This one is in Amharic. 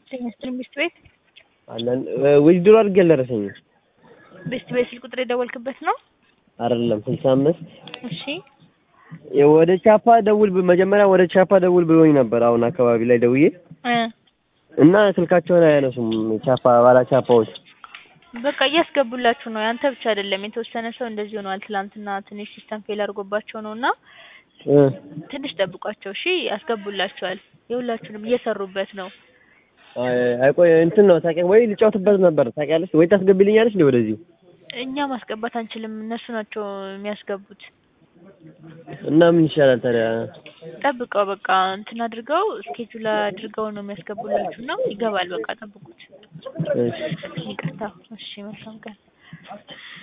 ጤና ሚስት ቤት አለን ውድድሩ አድርጌ አልደረሰኝም። ሚስት ቤት ስልክ ቁጥር የደወልክበት ነው? አይደለም ስልሳ አምስት እሺ ወደ ቻፓ ደውል ብ- መጀመሪያ ወደ ቻፓ ደውል ብሎኝ ነበር። አሁን አካባቢ ላይ ደውዬ እ እና ስልካቸውን አያነሱም ቻፓ ባላ ቻፓዎች በቃ እያስገቡላችሁ ነው። ያንተ ብቻ አይደለም፣ የተወሰነ ሰው እንደዚህ ሆነዋል። ትላንትና ትንሽ ሲስተም ፌል አድርጎባቸው ነው እና እ ትንሽ ጠብቋቸው እሺ። ያስገቡላችኋል። የሁላችሁንም እየሰሩበት ነው። አይ አይቆይ እንትን ነው ታውቂያ ወይ ልጫወትበት ነበር ታውቂያለሽ ወይ ታስገቢልኛለሽ እንዴ ወደዚህ እኛ ማስገባት አንችልም፣ እነሱ ናቸው የሚያስገቡት። እና ምን ይሻላል ታዲያ? ጠብቀው በቃ እንትን አድርገው ስኬጁል አድርገው ነው የሚያስገቡላችሁ እና ይገባል። በቃ ጠብቁት። እሺ ይቅርታ። እሺ መልካም ቀን